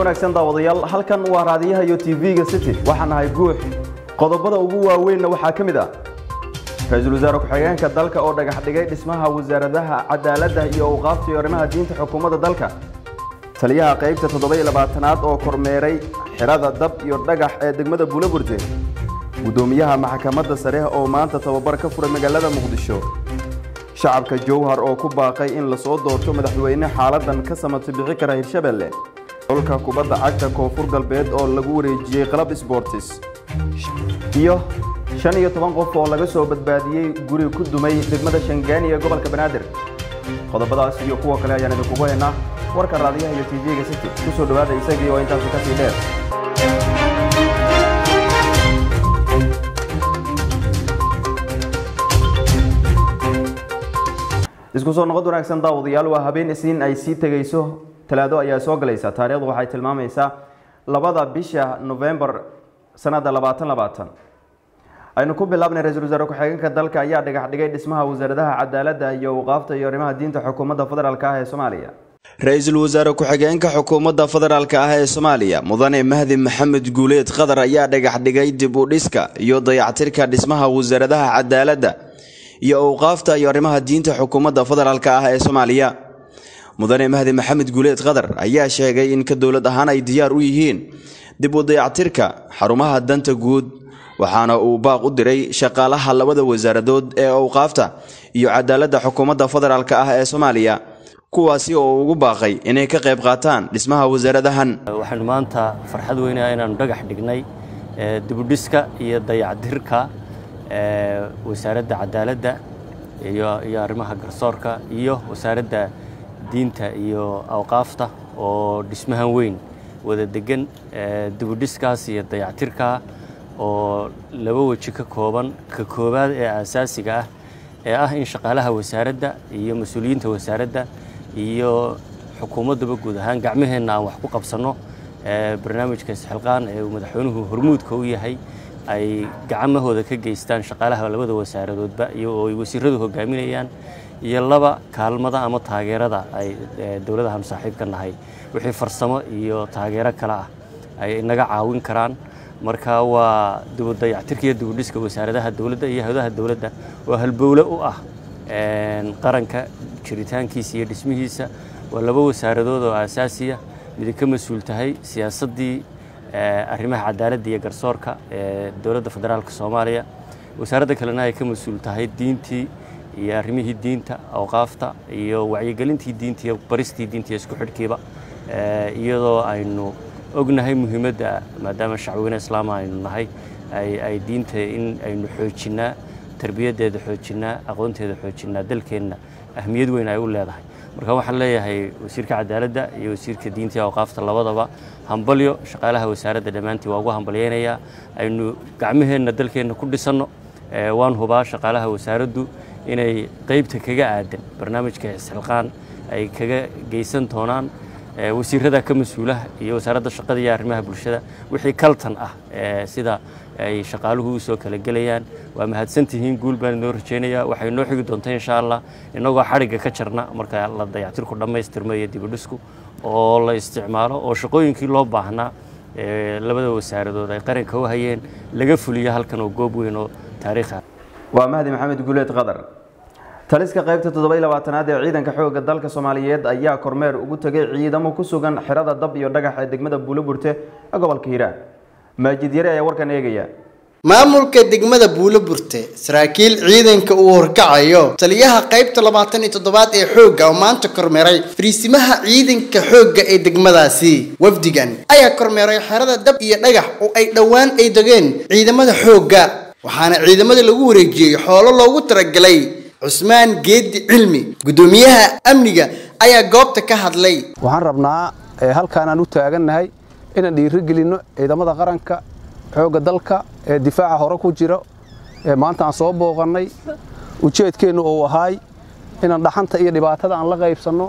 wanaagsan daawadayaal halkan waa raadiyaha iyo tv-ga city waxaan ahay guux qodobada ugu waaweynna waxaa ka mid ah ra-iisul wasaare ku-xigeenka dalka oo dhagax dhigay dhismaha wasaaradaha cadaaladda iyo awqaafta iyo arrimaha diinta xukuumadda dalka taliyaha qaybta toddoba iyo labaatanaad oo kormeeray xirada dab iyo dhagax ee degmada buulaburte guddoomiyaha maxkamadda sare oo maanta tababar ka furay magaalada muqdisho shacabka jowhar oo ku baaqay in lasoo doorto madaxweyne xaaladan ka samata bixi kara hirshabelle xulka kubadda cagta koonfur galbeed oo lagu wareejiyey qalab sbortis iyo shan iyo toban qof oo laga soo badbaadiyey guri ku dumay degmada shangaani ee gobolka banaadir qodobadaas iyo kuwa kale ayaan idinkugu haynaa warka raadiyaha iyo tv-ga city ku soo dhowaada isagii oo intaasi ka sii dheer isku soo noqod wanaagsan daawadayaal waa habeen isniin ay sii tegayso talaado ayaa soo galaysa taariikhdu waxay tilmaamaysaa labada bisha novembar sanada labaatan labaatan aynu ku bilaabnay ra-iisul wasaare ku-xigeenka dalka ayaa dhagax dhigay dhismaha wasaaradaha cadaaladda iyo awqaafta iyo arrimaha diinta xukuumadda federaalk ah ee soomaaliya ra-iisul wasaare ku-xigeenka xukuumadda federaalk ah ee soomaaliya mudane mahdi maxamed guuleed qadar ayaa dhagax dhigay dib u dhiska iyo dayactirka dhismaha wasaaradaha cadaaladda iyo awqaafta iyo arrimaha diinta xukuumadda federaalk ah ee soomaaliya mudane mahdi maxamed guuleed qadar ayaa sheegay in ka dowlad ahaan ay diyaar u yihiin dib u dayactirka xarumaha danta guud waxaana uu baaq u diray shaqaalaha labada wasaaradood ee awqaafta iyo cadaaladda xukuumadda federaalk ah ee soomaaliya kuwaasi oo ugu baaqay inay ka qayb qaataan dhismaha wasaaradahan waxaanu maanta farxad weynaa inaanu dhagax dhignay dibudhiska iyo dayactirka wasaaradda cadaaladda iyo arrimaha garsoorka iyo wasaaradda diinta iyo awqaafta oo dhismahan weyn wada degan dibudhiskaas iyo dayactirka oo laba weji ka kooban ka koowaad ee aasaasiga ah ee ah in shaqaalaha wasaaradda iyo mas-uuliyiinta wasaaradda iyo xukuumaddaba guud ahaan gacmaheenna aan wax ku qabsanno barnaamijka isxilqaan ee uu madaxweynuhu hormuudka u yahay ay gacmahooda ka geystaan shaqaalaha labada wasaaradoodba iyo oo ay wasiiradu hogaaminayaan iyo laba kaalmada ama taageerada ay dowladahan saaxiibka nahay wixii farsamo iyo taageero kale ah ay naga caawin karaan marka waa dibudayactirka iyo dibudhiska wasaaradaha dowladda iyo hawdaha dowladda oo halbowle u ah qaranka jiritaankiisa iyo dhismihiisa waa laba wasaaradood oo aasaasiya midi ka mas-uul tahay siyaasaddii arrimaha cadaaladda iyo garsoorka ee dowladda federaalk soomaaliya wasaaradda kalena ay ka mas-uul tahay diintii iyo arrimihii diinta awqaafta iyo wacyigelintii diinta iyo baristii diinta iyo isku xidhkiiba iyadoo aynu ognahay muhiimadda maadaama shacweyne islaama aynu nahay ay diinta in aynu xoojinnaa tarbiyaddeeda xoojinnaa aqoonteeda xoojinnaa dalkeenna ahmiyad weyn ay u leedahay marka waxaan leeyahay wasiirka cadaaladda iyo wasiirka diinta iyo awqaafta labadaba hambalyo shaqaalaha wasaaradda dhammaantii waa ugu hambalyaynayaa aynu gacmaheenna dalkeenna ku dhisanno waan hubaa shaqaalaha wasaaraddu inay qaybta kaga aadan barnaamijka isxilqaan ay kaga geysan doonaan wasiirada ka mas-uulaha iyo wasaaradda shaqada iyo arrimaha bulshada wixii kaltan ah sida ay shaqaaluhu u soo kala gelayaan waa mahadsantihiin guul baan inoo rajaynayaa waxay noo xigi doontaa insha allah innagoo xadhigga ka jarna marka la dayactirku dhammaystirmo iyo dibudhisku oo la isticmaalo oo shaqooyinkii loo baahnaa labada wasaaradood ay qaranka u hayeen laga fuliyo halkan oo goob weyn oo taariikha waa mahdi maxamed guuleed qadar taliska qaybta toddoba iyo labaatanaad ee ciidanka xoogga dalka soomaaliyeed ayaa kormeer ugu tegay ciidamo ku sugan xirada dab iyo dhagax ee degmada buuloburte ee gobolka hiiraan maajid yare ayaa warkan eegaya maamulka degmada buuloburte saraakiil ciidanka uu horkacayo taliyaha qaybta labaatan iyo toddobaad ee xoogga oo maanta kormeeray fariisimaha ciidanka xoogga ee degmadaasi wafdigan ayaa kormeeray xerada dab iyo dhagax oo ay dhowaan ay degeen ciidamada xoogga waxaana ciidamada lagu wareejiyey xoolo loogu talagalay cusmaan geedi cilmi guddoomiyaha amniga ayaa goobta ka hadlay waxaan rabnaa halkaanaan u taagannahay inaan dhiirigelinno ciidamada qaranka xoogga dalka ee difaaca hore ku jira ee maanta aan soo booqannay ujeedkeennu uu ahaay inaan dhaxanta iyo dhibaatada aan la qaybsanno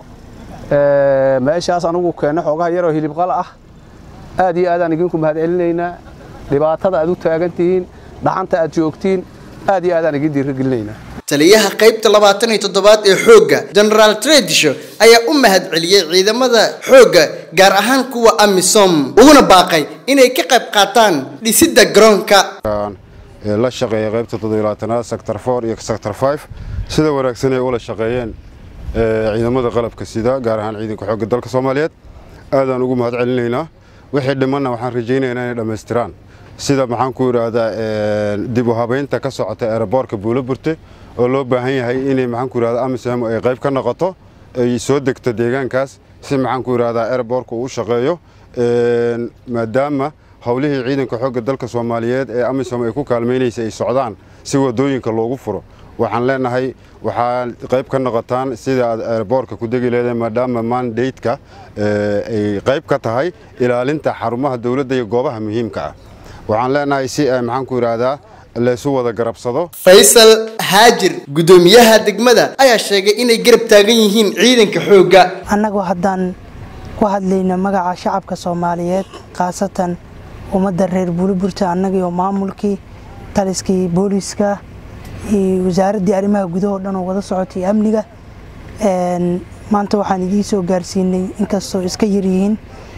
meeshaas anugu keenno xoogaha yaroo hilibqal ah aad iyo aadaan idinku mahadcelinaynaa dhibaatada aad u taagan tihiin dhaxanta aad joogtiin aad iyo aadaan idin dhiirigelinaynaa taliyaha qaybta labaatan iyo toddobaad ee xoogga generaal tredisho ayaa u mahadceliyey ciidamada xoogga gaar ahaan kuwa amisom uguna baaqay inay ka qayb qaataan dhisidda garoonka la shaqeeya qaybta toddobilaatanaad sector four iyo sector five sida wanaagsan ay ula shaqeeyeen ciidamada qalabka sida gaar ahaan ciidanka xoogga dalka soomaaliyeed aadaan ugu mahad celinaynaa wixii dhimanna waxaan rajaynaynaa inay dhammaystiraan sida maxaan ku idhaahdaa dib u habaynta ka socota eeraboorka buuloburte oo loo baahan yahay inay maxaan ku idhahdaa amisom ay qayb ka noqoto ay soo degto deegaankaas si maxaan ku idhahdaa eeraboorka uu u shaqeeyo maadaama howlihii ciidanka xoogga dalka soomaaliyeed ee amisom ay ku kaalmaynaysay ay socdaan si wadooyinka loogu furo waxaan leenahay waxaa qayb ka noqotaan sida aad eeraboorka ku degi leedahay maadaama mandate-ka ay qayb ka tahay ilaalinta xarumaha dowladda iyo goobaha muhiimka ah waxaan leenahay si ay maxaan ku idhaahdaa laysu wada garabsado faysal haajir guddoomiyaha degmada ayaa sheegay inay garab taagan yihiin ciidanka xoogga annagu haddaan ku hadlayno magaca shacabka soomaaliyeed khaasatan ummadda reer buuliburta annagiioo maamulkii taliskii booliiska iyo wasaaraddii arrimaha gudahoo dhan oo wada socotay amniga maanta waxaan idiin soo gaarsiinay inkastoo iska yaryihiin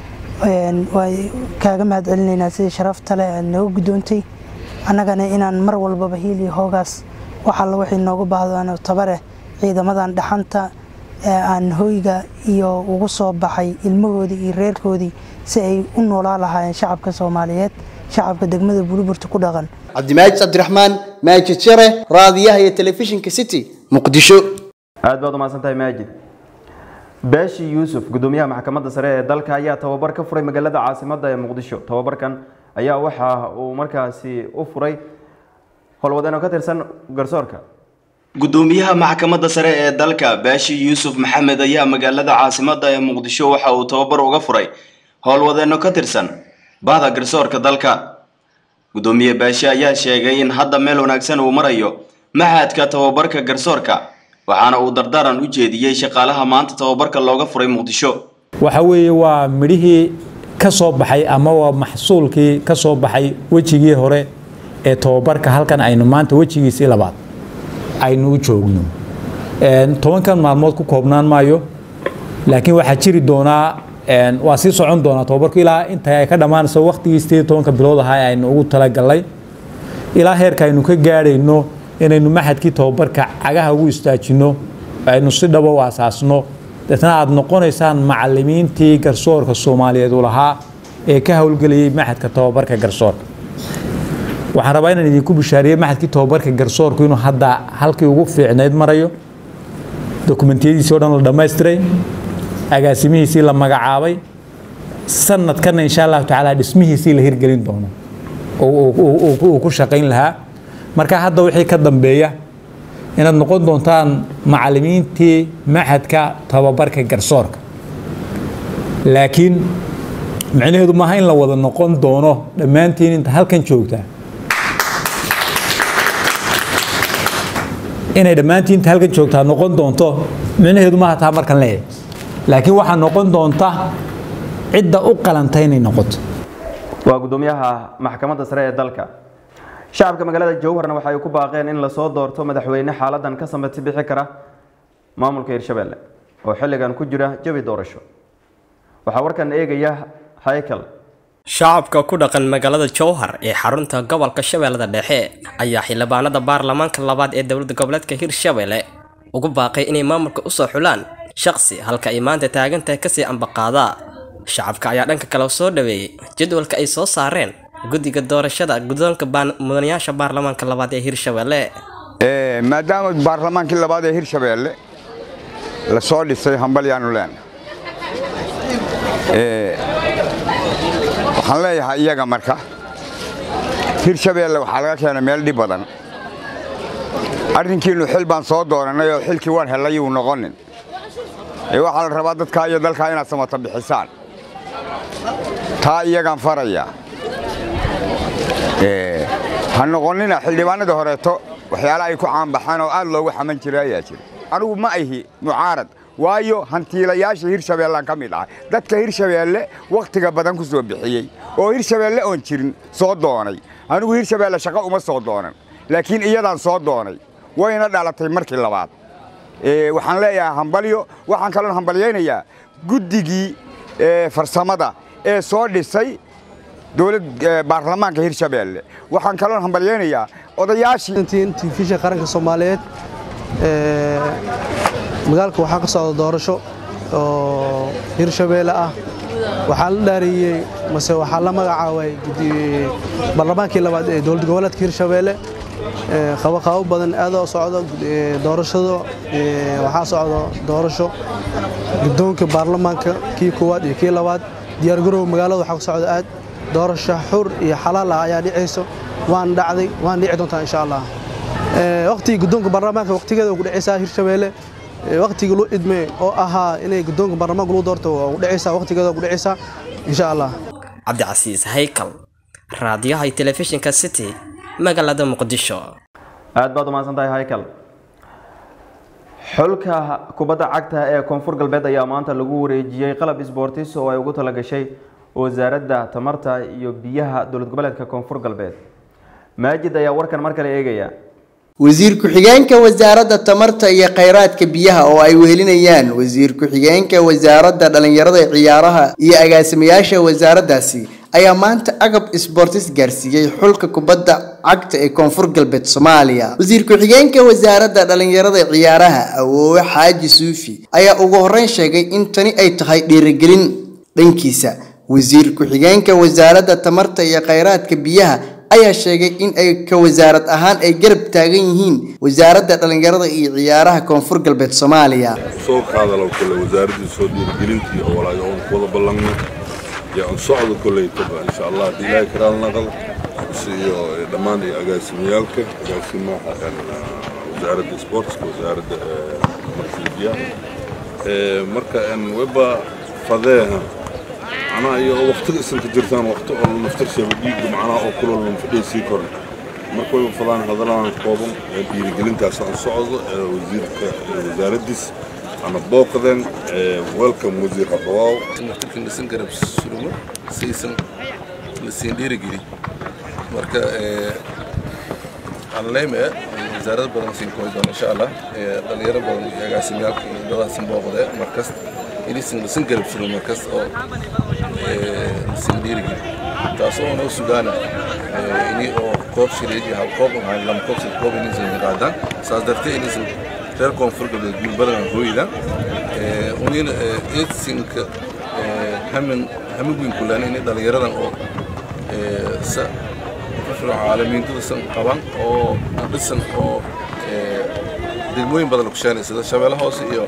waa kaaga mahad celinaynaa sidii sharafta leh aad nooga guddoontay annagana inaan mar walbaba hiil iyo hoogaas wax alla waxay nooga baahdaan tabareh ciidamadan dhaxanta aan hoyga iyo ugu soo baxay ilmahoodii iyo reerkoodii si ay u noolaa lahaayeen shacabka soomaaliyeed shacabka degmada buuliburta ku dhaqan cabdimaajid cabdiraxmaan maajid share raadiyaha iyo telefishinka city muqdisho aad baad umahadsan tahay maajid baashi yuusuf gudoomiyaha maxkamadda sare ee dalka ayaa tababar ka furay magaalada caasimadda ee muqdisho tababarkan ayaa waxa uu markaasi u furay howlwadeenoo ka tirsan garsoorka gudoomiyaha maxkamadda sare ee dalka baashi yuusuf maxamed ayaa magaalada caasimadda ee muqdisho waxa uu tababar uga furay howlwadeenno ka tirsan bahda garsoorka dalka gudoomiye baashi ayaa sheegay in hadda meel wanaagsan uu marayo maxadka tababarka garsoorka waxaana uu dardaaran u jeediyey shaqaalaha maanta tababarka looga furay muqdisho waxa weeye waa midhihii ka soo baxay ama waa maxsuulkii ka soo baxay wejigii hore ee tababarka halkan aynu maanta wejigiisii labaad aynu u joogno tobankan maalmood ku koobnaan maayo laakiin waxaa jiri doonaa waa sii socon doonaa tababarku ilaa inta ay ka dhammaanayso waqtigii sideed tobanka bilood ahaa aynu ugu talagalnay ilaa heerka aynu ka gaadhayno inaynu maxadkii tababarka cagaha ugu istaajino aynu si dhabo u asaasno deetna aad noqonaysaan macalimiintii garsoorka soomaaliyeed u lahaa ee ka howlgelayay maxadka tababarka garsoorka waxaan rabaa inaan idinku bishaariyey maxadkii tababarka garsoorku inuu hadda halkii ugu fiicnayd marayo dokumentiyadiisii o dhan la dhammaystiray agaasimihiisii la magacaabay sanadkanna insha allahu tacaala dhismihiisii la hirgelin doono uu ku shaqayn lahaa marka hadda wixii ka dambeeya inaad noqon doontaan macalimiintii maxadka tababarka garsoorka laakiin micnaheedu maaha in la wada noqon doono dhammaantiin inta halkan joogtaa inay dhammaantiin inta halkan joogtaa noqon doonto micnaheedu maaha taa markan leeyahay laakiin waxaa noqon doonta cidda u qalanta inay noqoto waa gudoomiyaha maxkamadda sare ee dalka shacabka magaalada jowharna waxa ay ku baaqeen in lasoo doorto madaxweyne xaaladan ka samati bixi kara maamulka hirshabelle oo xilligan ku jira jawi doorasho waxaa warkan eegaya haykal shacabka ku dhaqan magaalada jowhar ee xarunta gobolka shabeellada dhexe ayaa xildhibaanada baarlamaanka labaad ee dowlada goboleedka hirshabelle ugu baaqay inay maamulka usoo xulaan shaqsi halka ay maanta taagantahay kasii ambaqaadaa shacabka ayaa dhanka kale soo dhaweeyey jadwalka ay soo saareen guddiga doorashada guddoonka mudanayaasha baarlamaanka labaad ee hirshabelle maadaama baarlamaankii labaad ee hirshabeelle la soo dhisay hambalyaanu leena waxaan leeyahay iyaga marka hirshabeelle waxaa laga keenay meel dhib badan arrinkiinnu xil baan soo doonannay oo xilkii waan hellay yuu noqonin ee waxaa la rabaa dadkaa iyo dalkaa inaad samata bixisaan taa iyagaan farayaa ha noqonnina xildhibaanada horeeto waxyaala ay ku caanbaxaan oo aad loogu xaman jira ayaa jira anigu ma ahi mucaarad waayo hantiilayaasha hirshabeellaan ka mid ahay dadka hirshabeelle wakhtiga badan ku soo bixiyey oo hirshabeelle oon jirin soo doonay anigu hirshabeelle shaqo uma soo doonan laakiin iyadaan soo doonay wayna dhalatay markii labaad waxaan leeyahay hambalyo waxaan kaloon hambalyaynayaa guddigii farsamada ee soo dhisay dowlad baarlamaanka hirshabeelle waxaan kaloon hambalyaynayaa odayaashii telefishin qaranka soomaaliyeed magaalka waxaa ka socda doorasho oo hirshabeelle ah waxaa la dhaariyey mase waxaa la magacaabay baarlamaankii labaad ee dowlad goboleedka hirshabeelle qabaqabo badan aada socdo doorashado waxaa socdo doorasho guddoonka baarlamaanka kii koowaad iyo kii labaad diyaargarow magaalada waxaa ku socda aad doorasho xur iyo xalaal ah ayaa dhicayso waan dhacday waan dhici doontaa insha allah waqtigii guddoonka baarlamaanka waqtigeeda ku dhacaysaa hirshabeelle waqtigii loo idmay oo ahaa inay guddoonka baarlamaanka lagu doorto waa ku dhacaysaa waqtigeeda ku dhacaysaa insha allah cabdicasiis haykal raadiyaha iyo telefishinka city magaalada muqdisho aad baad umahadsan tahay haykal xulka kubadda cagta ee koonfur galbeed ayaa maanta lagu wareejiyey qalab isboortis oo ay ugu talagashay wasaaradda tamarta iyo biyaha dowlad goboleedka koonfur galbeed maajid ayaa warkan mar kale eegaya wasiir ku-xigeenka wasaaradda tamarta iyo khayraadka biyaha oo ay wehelinayaan wasiir ku-xigeenka wasaaradda dhallinyarada ciyaaraha iyo agaasimayaasha wasaaraddaasi ayaa maanta agab isboortis gaarsiiyey xulka kubadda cagta ee koonfur galbeed soomaaliya wasiir ku-xigeenka wasaaradda dhallinyarada ciyaaraha awoowe xaaji suufi ayaa ugu horreyn sheegay in tani ay tahay dhiirigelin dhankiisa wasiir ku-xigeenka wasaaradda tamarta iyo khayraadka biyaha ayaa sheegay in ay ka wasaarad ahaan ay garab taagan yihiin wasaaradda dhallinyarada iyo ciyaaraha koonfur galbeed soomaaliya soo qaadalow kole wasaaraddii soo dhiirigelintii oo walaayo oon ku wada ballanno iyo aan socdo koleytaba insha allah haddii ilaahay karaal naqal iyo dhammaan iyo agaasimiyaalka agaasimaha wasaaradda sportska wasaaradda tamarta biyaha marka weba fadeeha macnaha iyo waqtiga isanka jirtaan waqti oo naftarsheeba dhiigga macnaha oo kulol lan fadhiya sii koran marka way fadaan hadalaan kooban dhiirigelintaas aan socdo wasiirka wasaaraddiis ana booqdeen welcome wasiir habawaaw naftirkan lasin garab surumo saysan lasiin dhiirigeli marka aan leeme wasaarad badan siin kooyi doona insha allah dhalinyaro badan iyo agaasimyaalka iyo dadaasin booqde markas inaysan lasin garab surumo markas oo lasiin dhiirigeli taas oo noo sugaana ini oo koob shireed iyo hal koob waxaan lama koob sad koob inaysan qaadaan saas dartee inaysan reer koonfur galbeed guul badan aan hooydan unina eedsinka hamin hamin weyn kulaan inay dhalinyaradan oo sa caalamiintada san qaban oo dhisan oo degmooyin badan ku sheenay sida shabeelle hoose iyo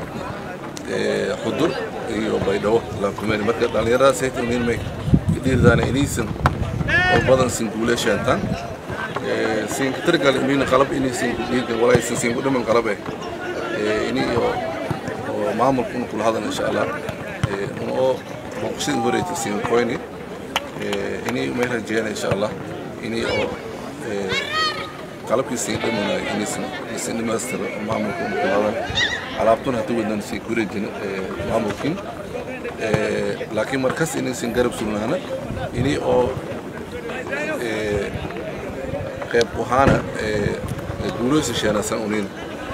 xudur iyo baydhabo laankumeen marka dhalinyaradaas hayta unin may dhiirdaana inaysan oo badan sin guule sheentaan siin katargal inayna qalab inaysan dhiirgan walaysan siin ku dhiman qalab eh ini oo maamulka unu kula hadan insha allah una oo booqashadii horeyta siin koyni ini may rajeeyana insha allah ini oo qalabkii siin dhimanayo inaysan isin dhamaystiro maamulka unu kula hadan alaabtuna hata wadnan sii ku rejin maamulkin laakiin markas inaysan garab sugnaana ini oo qayb ahaana guulooysa sheenasan unina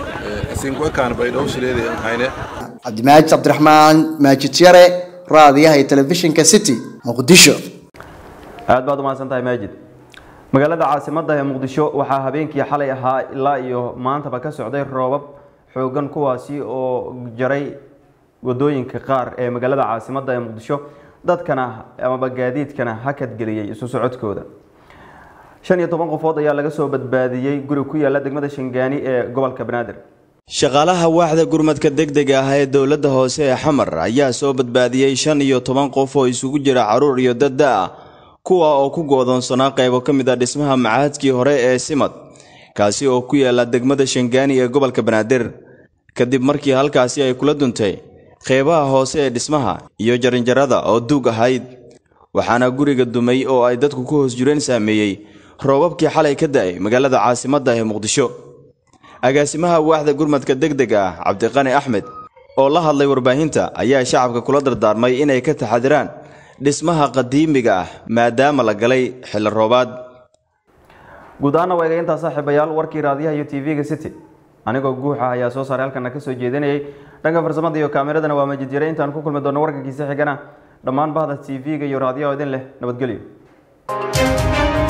cabdimaajid cabdiraxmaan maajid yare raadiyaha iyo telefishinka city muqdisho aad baad umahadsan tahay maajid magaalada caasimadda ee muqdisho waxaa habeenkii xalay ahaa ilaa iyo maantaba ka socday roobab xoogan kuwaasi oo jaray wadooyinka qaar ee magaalada caasimadda ee muqdisho dadkana amaba gaadiidkana hakadgeliyey isu socodkooda shan iyo toban qofood ayaa laga soo badbaadiyey guri ku yaala degmada shangaani ee gobolka banaadir shaqaalaha waaxda gurmadka degdega ah ee dowladda hoose ee xamar ayaa soo badbaadiyey shan iyo toban qof oo isugu jira caruur iyo dadda ah kuwa oo ku goodoonsanaa qaybo ka mid ah dhismaha macahadkii hore ee simad kaasi oo ku yaala degmada shangaani ee gobolka banaadir kadib markii halkaasi ay kula duntay qeybaha hoose ee dhismaha iyo jaranjarada oo duug ahayd waxaana guriga dumay oo ay dadku ku hoos jireen saameeyey roobabkii xalay ka da'ay magaalada caasimadda ee muqdisho agaasimaha waaxda gurmadka degdega ah cabdiqani axmed oo la hadlay warbaahinta ayaa shacabka kula dardaarmay inay ka taxadiraan dhismaha qadiimiga ah maadaama la galay xilli roobaad guud ahaana waa eegayntaa saaxiibayaal warkii raadiyaha iyo tv-ga city anigoo guuxa ayaa soo saaray halkana kasoo jeedinayay dhanka farsamada iyo kaameradana waa majid yare intaan ku kulmi doono warkankiisa xigana dhammaan bahda t v-ga iyo raadiyaha idin leh nabadgelyo